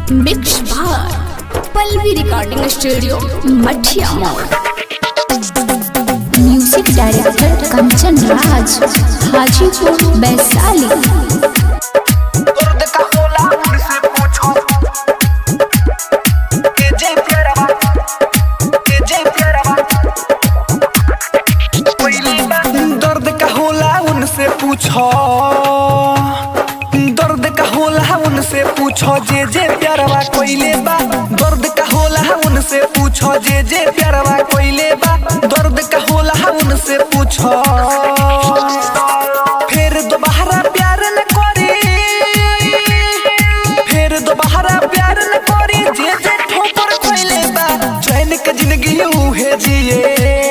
mix बार Pallavi recording studio मठिया मोड़ म्यूजिक डायरेक्टर कंचन राज हाजीपुर वैशाली दर्द का होला उनसे पूछो के जय प्यारा के जय प्यारा दर्द का होला उनसे पूछो दर्द का होला उनसे पूछो जे जे प्यारवा कोइले बा दर्द का होला उनसे पूछो जे जे प्यारवा कोइले बा दर्द का होला उनसे पूछो फिर दोबारा प्यार न करी फिर दोबारा प्यार न करी जे जे ठोकर खोइले बा चैन के जिंदगी उहे जिए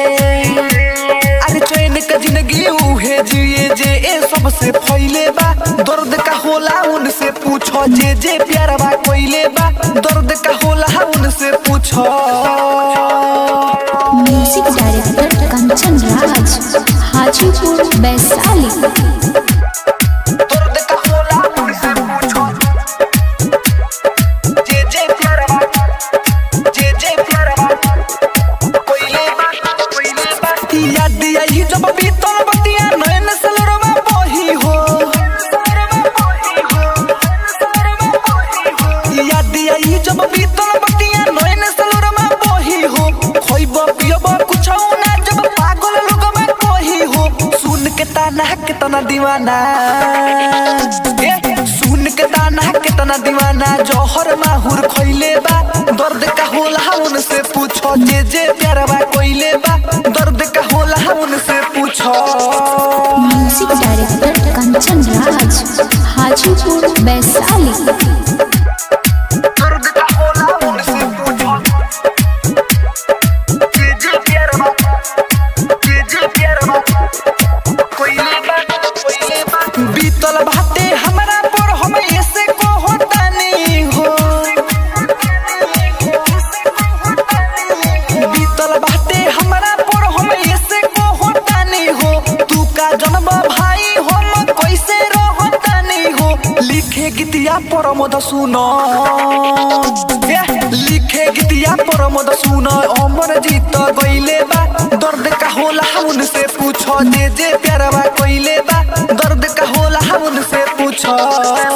अरे चैन के जिंदगी उहे जिए जे ए सबसे फैले बा दर्द का होला उनसे पूछो जे जे प्यारवा कोइले बा दर्द का होला उनसे पूछो म्यूजिक डायरेक्टर कंचन राज हाजीपुर वैशाली दर्द का होला उनसे पूछो जे जे प्यारवा जे जे प्यारवा कोइले बा कोइले बा याद आई जब बीतल बतिया नयन सलरवा बही हो याद आई जब बीतल बतिया नयन सलरवा बही हो खोइब पियब कुछ ना जब पागल लोगवा कही हो सुन के ताना के तना दीवाना ए, सुन के ताना के तना दीवाना जौहर माहुर खइले बा दर्द का होला उनसे पूछो जे जे प्यारवा कोइले बा दर्द का होला उनसे पूछो म्यूजिक डायरेक्टर कंचन राज हाजीपुर वैशाली दर्द का होला उनसे पूछो जे जे प्यारवा जे जे प्यारवा कोइले बा कोइले बा बीतल बाटे हमरा पर हम ऐसे को होता नहीं हो बीतल बाटे हमरा पर हम ऐसे को होता नहीं हो तू का जन्म भाई हम कैसे रहता नहीं हो लिखे गीतिया पर मद सुनो ए, लिखे गीतिया पर मद सुनो अमर जीत गइले बा दर्द का होला उनसे पूछो जे जे प्यारवा कोइले बा दर्द का होला उनसे पूछो